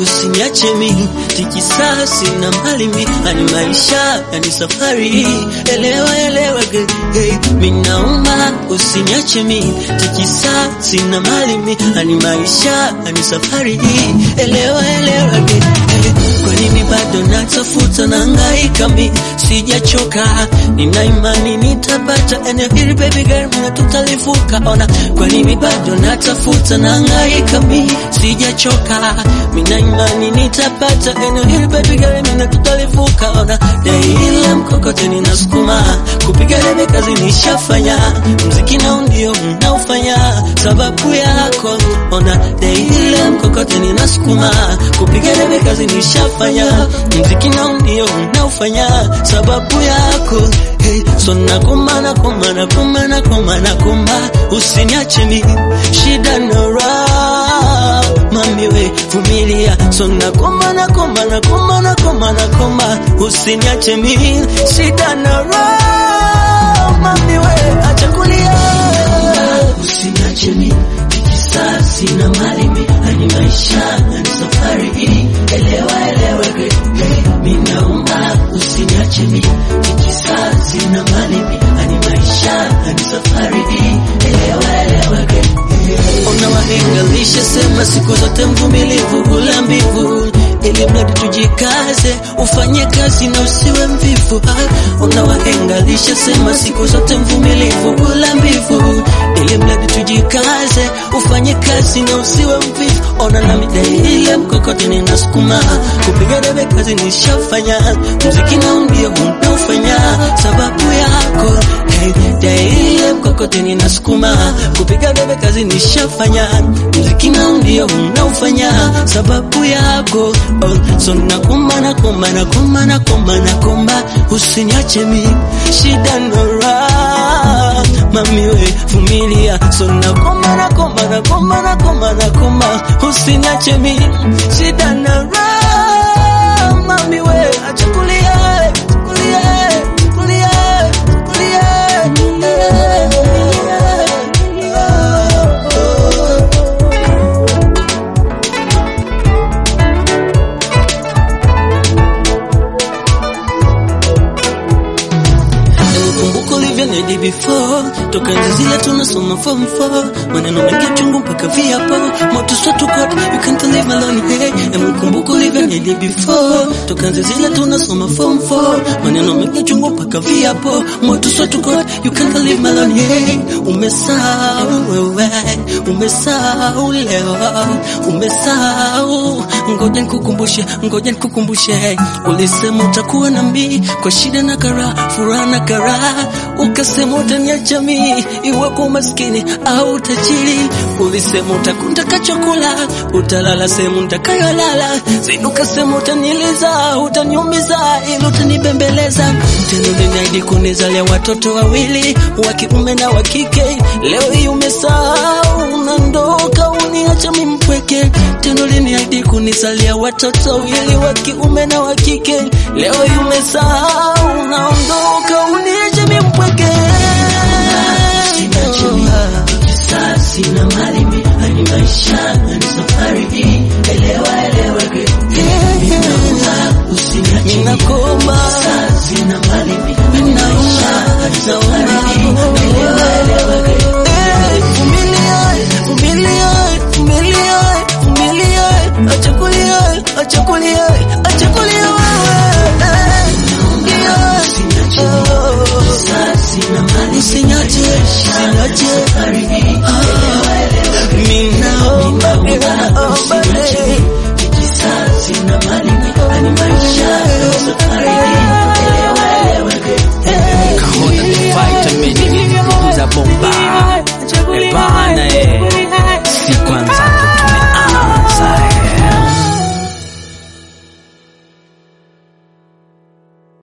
usiniache mimi tikisasi na mali mi ani maisha yani safari elewa elewa ge, ge. minauma usiniache mimi tikisasi na mali mi ani maisha yani safari elewa elewa ge, ge. kwa nini bado natafuta na hangaika mi sijachoka nina imani nitapata eneo hili baby girl mina tutalivuka ona kwa nini bado natafuta na hangaika mi sijachoka mina imani nitapata eneo hili baby girl mina tutalivuka ona daila mkokoteni nasukuma kupiga debe kazi nishafanya mziki nao ndio mnaofanya sababu yako ona daila mkokoteni nasukuma kupiga debe kazi nishafanya mziki nao ndio mnaofanya sababu yako hey, so nakoma nakoma nakoma nakoma nakoma usiniache mi shida na raha mami we vumilia so nakoma nakoma nakoma nakoma nakoma usiniache mi shida na raha mami we acha kulia usiniache mi kisasi na mali mi ani maisha ani safari hii elewa elewa hey, hey, minaomba usiniache mi kisasi na mali mi ani maisha ani safari hii elewa elewa hey, hey. Ona wahenga lishasema siku zote mvumilivu hula mbivu ili mradi tujikaze ufanye kazi na usiwe mvivu ah. Ona wahenga lishasema siku zote mvumilivu hula mbivu ili mradi tujikaze ufanye kazi na usiwe mvivu. Ona na midai ile mkokoteni nasukuma kupiga debe kazi nishafanya muziki nao ndio unaofanya sababu yako hey, daile mkokoteni nasukuma kupiga debe kazi nishafanya muziki nao ndio unaofanya sababu yako oh, so nakoma nakoma nakoma nakoma nakoma usiniache mi shida no raha mami we vumilia so nakoma nakoma nakoma nakoma nakoma usiniache mi shida na raha mami we acha kulia kulia kulia kulia Kumbuka ulivyonidi before toka enzi zile tunasoma form 4 maneno mengi chungu mpaka viapo moto swetu kot you can't live alone hey Emu kumbuka ulivyonidi before toka enzi zile tunasoma form 4 maneno mengi chungu mpaka viapo moto swetu kot you can't live alone hey umesahau wewe umesahau leo umesahau ngoja nikukumbushe ngoja nikukumbushe ulisema utakuwa na mimi kwa shida na karaha furaha na karaha ukasema utaniacha mimi iwapo umaskini au tajiri ulisema utakunda chakula utalala sehemu nitakayolala zidi ukasema utaniliza utaniumiza ili utanibembeleza tena uliniahidi kunizalia watoto wawili wa kiume na wa kike leo hii umesahau unaondoka uniacha mimi mpweke tena uliniahidi kunizalia watoto wawili wa kiume na wa kike leo hii umesahau unaondoka uniacha mimi mpweke Kisasi na mali mi ani maisha ani safari hii elewa elewa ge Ninaomba usiniache Ninakoma Kisasi na mali mi ani maisha ani safari hii elewa elewa ge Eh, vumilia, vumilia, vumilia, vumilia. Acha kulia, acha kulia, acha